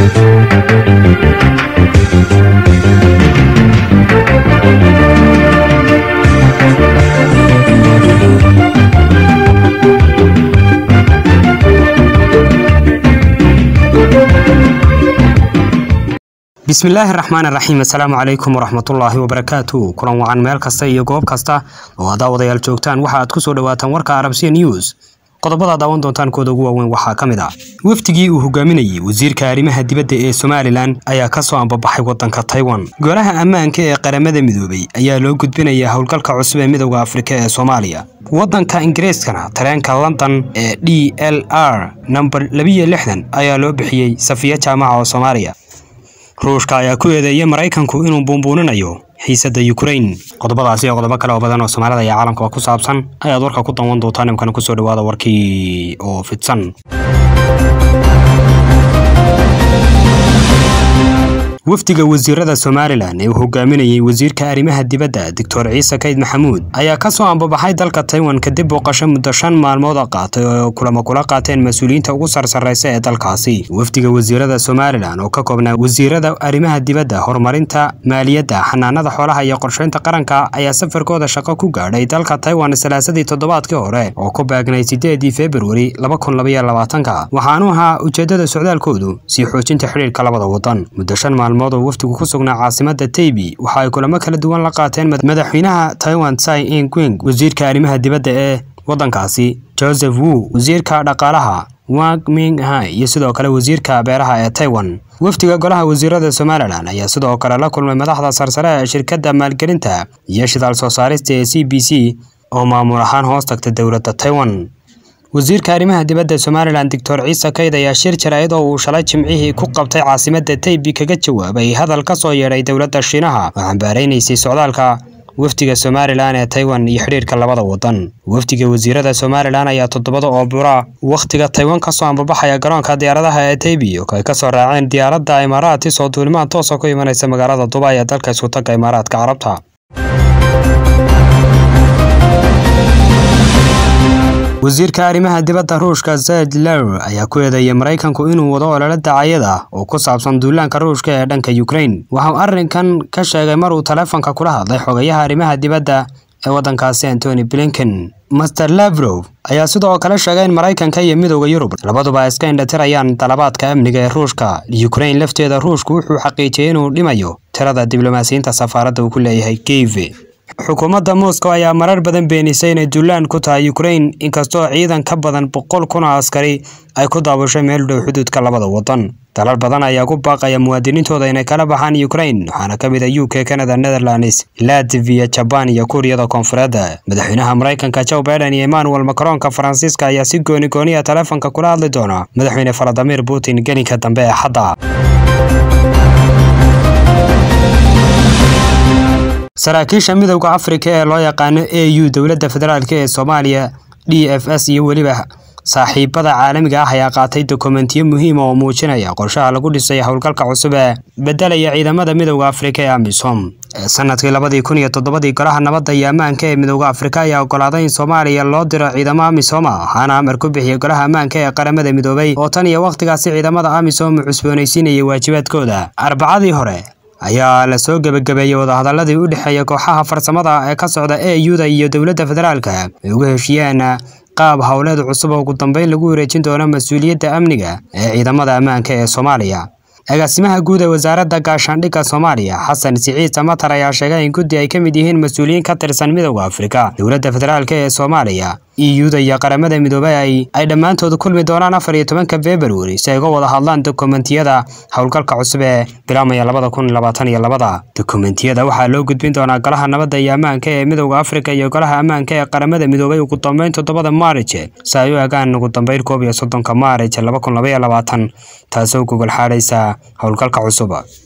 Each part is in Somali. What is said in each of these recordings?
bismillaahi raxmaan raxiim assalaamu calaykum waraxmatullaahi wabarakaatu kulan wacan meel kasta iyo goob kasta oo aad daawadayaal joogtaan waxa aad ku soo dhawaataan warka arabsiya news qodobada daawan doontaan kooda ugu waaweyn waxaa ka mid ah wafdigii uu hogaaminayey wasiirka arrimaha dibadda ee somalilan ayaa ka soo ambabaxay waddanka taiwan golaha ammaanka ee qaramada midoobay ayaa loo gudbinayaa howlgalka cusub ee midowda afrika ee soomaaliya waddanka ingiriiskana tareenka london ee d l r namber labiyo lixdan ayaa loo bixiyey safiya jaamaca oo soomaaliya ruushka ayaa ku eedeeyay maraykanku inuu buunbuuninayo xiisadda yukrain qodobadaasi iyo qodobo kale oo badan oo soomaalida iyo caalamkaba ku saabsan ayaad warka ku danwan doontaan imkana kusoo dhawaada warkii oo fidsan wafdiga wasiirada somalilan ee uu hogaaminayey wasiirka arrimaha dibadda doctor ciise kayd maxamuud ayaa ka soo ambabaxay dalka taiwan kadib booqasho muddo shan maalmood a qaatay oo kulamo kula qaateen mas-uuliyiinta ugu sarsarraysa ee dalkaasi wafdiga wasiirada somalilan oo ka koobnaa wasiirada arrimaha dibadda horumarinta maaliyadda xanaanada xoolaha iyo qorsheynta qaranka ayaa safarkooda shaqo ku gaadhay dalka taiwan salaasadii toddobaadkii hore oo ku baagnay sideedii februari laba kun labaiyo labaatanka waxaanu ahaa ujeeddada socdaalkoodu sii xoojinta xidhiirka labada waddan muddo shan maalmood oo wafdigu ku sugnaa caasimada taybi waxa ay kulamo kala duwan la qaateen madaxweynaha taiwan tsai ingwing wasiirka arrimaha dibadda ee waddankaasi joseph wu wasiirka dhaqaalaha wang mingha iyo sidoo kale wasiirka beeraha ee taiwan wafdiga golaha wasiirada somalilan ayaa sidoo kale la kulmay madaxda sarsare ee shirkadda maalgelinta iyo shidaal soo saarista ee c b c oo maamul ahaan hoos tagta dowladda taiwan wasiirka arrimaha dibadda somalilan doctor ciise kayd ayaa shir jaraa'id oo uu shalay jimcihii ku qabtay caasimadda taybi kaga jawaabay hadal ka soo yeedhay dowladda shiinaha oo xambaaraynaysay socdaalka wafdiga somalilan ee taiwan iyo xidhiirka labada waddan wafdiga wasiirada somalilan ayaa toddobada oo bura wakhtiga taiwan ka soo ambabaxaya garoonka diyaaradaha ee taybi oo ay ka soo raaceen diyaaradda imaaraadtis oo duulimaan toosa ku imanaysa magaalada dubai ee dalka iskutagga imaaraadka carabta wasiirka arrimaha dibadda ruushka zed ler ayaa ku eedeeyay maraykanku inuu wado olole dacayad ah oo ku saabsan duulaanka ruushka ee dhanka yukrain waxauu arrinkan ka sheegay mar uu taleefonka kula hadlay xogayaha arrimaha dibadda ee waddankaasi antony blinken master lavrow ayaa sidoo kale sheegay in maraykanka iyo midowda yurub labaduba ay iska indhatirayaan dalabaadka amniga ee ruushka yukrain lafteeda ruushku wuxuu xaqiijiyey inuu dhimayo tirada diblomaasiyiinta safaaradda uu ku leeyahay kiev xukuumadda moscow ayaa marar badan beenisay inay duulaan ku tahay yukrain inkastoo ciidan ka badan boqol kun oo askari ay ku daabushay meel dhow xuduudka labada waddan dalal badan ayaa ku baaqaya muwaadiniintooda inay kala baxaan yukrain waxaana ka mid a u k canada netherlands latviya jaban iyo kuuriyada koonfureed madaxweynaha maraykanka joe biden iyo emmanuel macronka faransiiska ayaa si gooni gooniya taleefonka kula hadli doona madaxweyne valadimir putin gelinka dambe ee xadda saraakiisha midowda afrika ee loo yaqaano a u dowladda federaalk ee soomaaliya d f s iyo weliba saaxiibada caalamiga ah ayaa qaatay dokumentiyo muhiima oo muujinaya qorshaha lagu dhisay howlgalka cusub ee bedelaya ciidamada midowda afrika ee amisom sanadkii labadii kun iyo toddobadii golaha nabadda iyo ammaanka ee midowda afrika ayaa ogolaaday in soomaaliya loo diro ciidamo amisom ah waxaana amar ku bixiyey golaha ammaanka ee qaramada midoobay oo tan iyo wakhtigaasi ciidamada amisom u cusboonaysiinayay waajibaadkooda arbacadii hore ayaa la soo gebagabeeyey wadahadaladii u dhexeeya kooxaha farsamada ee ka socda e u-da iyo dowladda federaalka ay uga heshiiyeen qaab howleed cusub oo ugu dambeyn lagu wareejin doono mas-uuliyadda amniga ee ciidamada ammaanka ee soomaaliya agaasimaha guud ee wasaaradda gaashaandhigga soomaaliya xasan siciid samatar ayaa sheegay in guddi ay ka mid yihiin mas-uuliyiin ka tirsan midowda afrika dowladda federaalk ee soomaaliya iyuda iyo qaramada midoobay ay dhammaantood kulmi doonaan afar iyo tobanka februari si ay uga wada hadlaan dokumentiyada howlgalka cusub ee bilaamaya labada kun labaatan iyo labada dokumentiyada waxaa loo gudbin doonaa golaha nabadda iyo ammaanka ee midowda afrika iyo golaha ammaanka ee qaramada midoobay ugu dambeyn toddobada maarij si ay u egaan ugu dambeyn koob iyo soddonka maarij laba kun labaiyo labaatan taasoo gogol xaadhaysa howlgalka cusub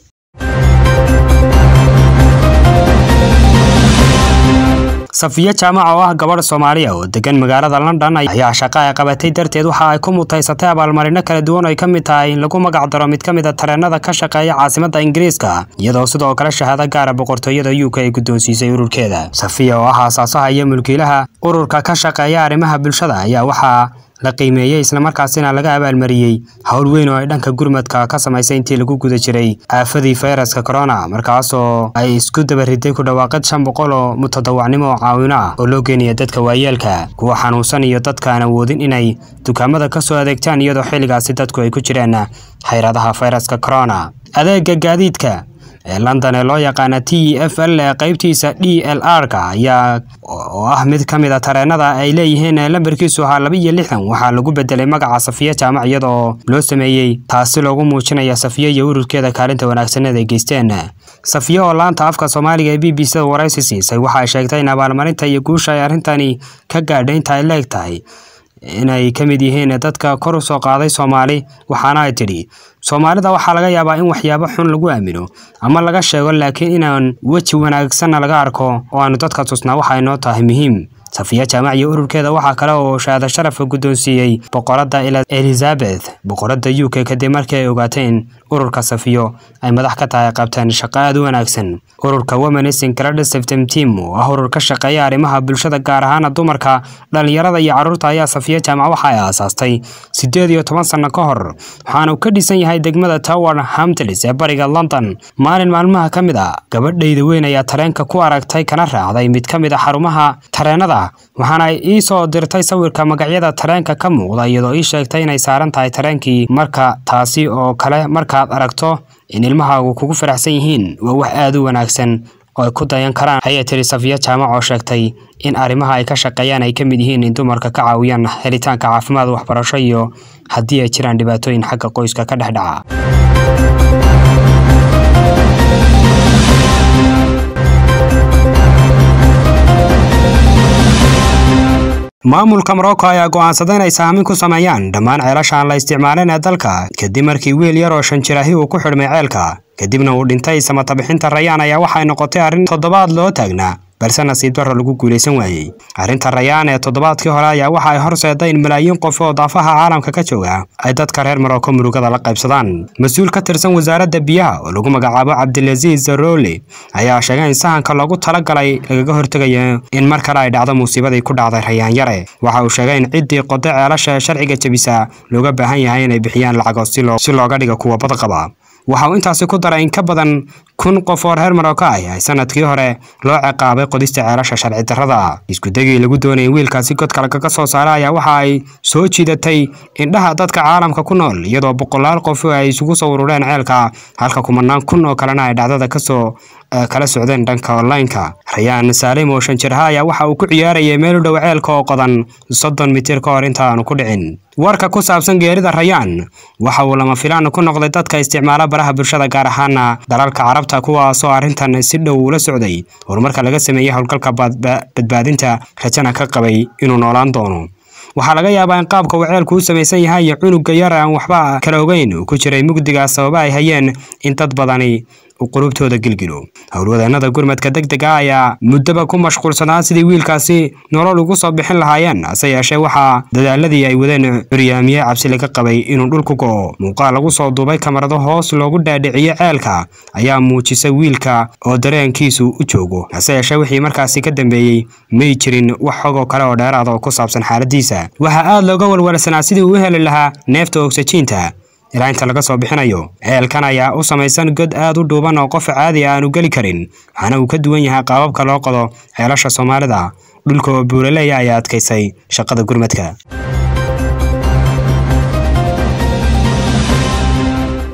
safiya jaamac oo ah gabadh soomaaliya oo degan magaalada london ayaa shaqo ay qabatay darteed waxa ay ku mutaysatay abaalmarino kala duwan oo ay ka mid tahay in lagu magac daro mid ka mid a tareenada ka shaqeeya caasimadda ingiriiska iyadoo sidoo kale shahaado gaara boqortooyada u k ay guddoonsiisay ururkeeda safiya oo ah aasaasaha iyo mulkiilaha ururka ka shaqeeya arrimaha bulshada ayaa waxaa la qiimeeyey islamarkaasina laga abaalmariyey howl weyn oo ay dhanka gurmadka ka samaysay intii lagu guda jiray aafadii fayraska corona markaasoo ay isku dabariday ku dhawaaqid shan boqol oo mutadawacnimo oo caawino ah oo loo geenaya dadka waayeelka kuwa xanuunsan iyo dadka aan awoodin inay dukaamada ka soo adeegtaan iyadoo xilligaasi dadku ay ku jiraan xayradaha fayraska corona adeega gaadiidka ee london ee loo yaqaana t f l ee qaybtiisa d l r-ka ayaa oo ah mid ka mid a tareenada ay leeyihiin lambarkiisu ahaa laba iyo lixdan waxaa lagu bedelay magaca safiya jaamac iyadoo loo sameeyey taasi loogu muujinaya safiya iyo ururkeeda kaalinta wanaagsaneed ay geysteen safiya oo laanta afka soomaaliga ee b b c da waraysi siisay waxa ay sheegtay in abaalmarinta iyo guusha ay arrintani ka gaadhay inta ay leeg tahay inay ka mid yihiin dadka kor u soo qaaday soomaali waxaana ay tidhi soomaalida waxaa laga yaabaa in waxyaabo xun lagu aamino ama laga sheego laakiin inaan weji wanaagsanna laga arko oo aanu dadka tusnaa waxa inoo tahay muhiim safiya jaamac iyo ururkeeda waxaa kale oo shahaado sharafka guddoonsiiyey boqoradda elizabeth boqoradda u k kadib markii ay ogaateen ururka safiyo ay madax ka tahay qabteen shaqo aad u wanaagsan ururka womenis incredisiftem team oo ah urur ka shaqeeya arrimaha bulshada gaar ahaana dumarka dhallinyarada iyo carruurta ayaa safiya jaamac waxa ay aasaastay siddeed iyo toban sanno ka hor waxaana uu ka dhisan yahay degmada tower hamtlis ee bariga london maalin maalmaha ka mid a gabadhayda weyn ayaa tareenka ku aragtay kana raacday mid ka mid a xarumaha tareenada waxaana ay ii soo dirtay sawirka magacyada tareenka ka muuqda iyadoo ii sheegtay inay saaran tahay tareenkii marka taasi oo kale markaad aragto in ilmahaagu kugu faraxsan yihiin waa wax aad u wanaagsan oo ay ku dayan karaan ayay tiri safiya jaamac oo sheegtay in arrimaha ay ka shaqeeyaan ay ka mid yihiin in dumarka ka caawiyaan helitaanka caafimaad waxbarasho iyo haddii ay jiraan dhibaatooyin xagga qoyska ka dhex dhaca maamulka morocco ayaa go'aansaday inay saamin ku sameeyaan dhammaan ceelasha aan la isticmaalin ee dalka kadib markii wiil yar oo shan jiraahi uu ku xidhmay ceelka kadibna uu dhintay samatabixinta rayaan ayaa waxay noqotay arrin toddobaad loo taagnaa balse nasiib darro lagu guulaysan waayey arrinta rayaan ee toddobaadkii hore ayaa waxa ay horseeday in malaayiin qof oo daafaha caalamka ka jooga ay dadka reer morocco murugada la qaybsadaan mas-uul ka tirsan wasaaradda biyaha oo lagu magacaabo cabdilasiis zaroli ayaa sheegay in sahanka loogu talagalay lagaga hortegayo in mar kale ay dhacdo musiibadii ku dhacday rayaan yare waxa uu sheegay in ciddii qoday ceelasha ee sharciga jebisa looga baahan yahay inay bixiyaan lacago si looga dhigo kuwa badqaba waxa uu intaasi ku daray in ka badan kun qof oo reer marocco ah ay sanadkii hore loo ciqaabay qodista ceelasha sharci darrada iskudegii lagu doonayay wiilkaasi godka lagaga soo saara ayaa waxa ay soo jiidatay indhaha dadka caalamka ku nool iyadoo boqolaal qof ay isugu soo urureen ceelka halka kumanaan kun oo kalena ay dhacdada kasoo kala socdeen dhanka online-ka rayaan saalim oo shan jiraha ayaa waxa uu ku ciyaarayay meel u dhow ceelka oo qodan soddon mitir ka hor inta aanu ku dhicin warka ku saabsan geerida rayaan waxa uu lama filaan ku noqday dadka isticmaala baraha bulshada gaar ahaana dalalka carabta kuwaasoo arrintan si dhow ula socday horumarka laga sameeyey howlgalka badbaadinta rajana ka qabay inuu noolaan doono waxaa laga yaabaa in qaabka uu ceelku u samaysan yahay iyo cunuga yar aan waxba kala ogeyn uu ku jiray mugdigaas sababa ay hayeen in dad badani uu qulubtooda gilgilo howlwadeenada gurmadka deg deg ah ayaa muddaba ku mashquulsanaa sidii wiilkaasi nolol ugu soo bixin lahaayeen hase yeeshee waxaa dadaaladii ay wadeen curyaamiye cabsi laga qabay inuu dhulku go'o muuqaal lagu soo duubay kamarado hoos loogu dhaadhiciye ceelka ayaa muujisay wiilka oo dareenkiisu u joogo hase yeeshee wixii markaasi ka dambeeyey may jirin wax xogoo kale oo dheeraada oo ku saabsan xaaladiisa waxaa aad looga walwalsanaa sidii uu u heli lahaa neefta ogsajiinta ilaa inta laga soo bixinayo ceelkan ayaa u samaysan god aad u dhuuban oo qof caadi a aanu geli karin waxaana uu ka duwan yahay qaababka loo qodo ceelasha soomaalida dhulka oo buuraleeya ayaa adkaysay shaqada gurmadka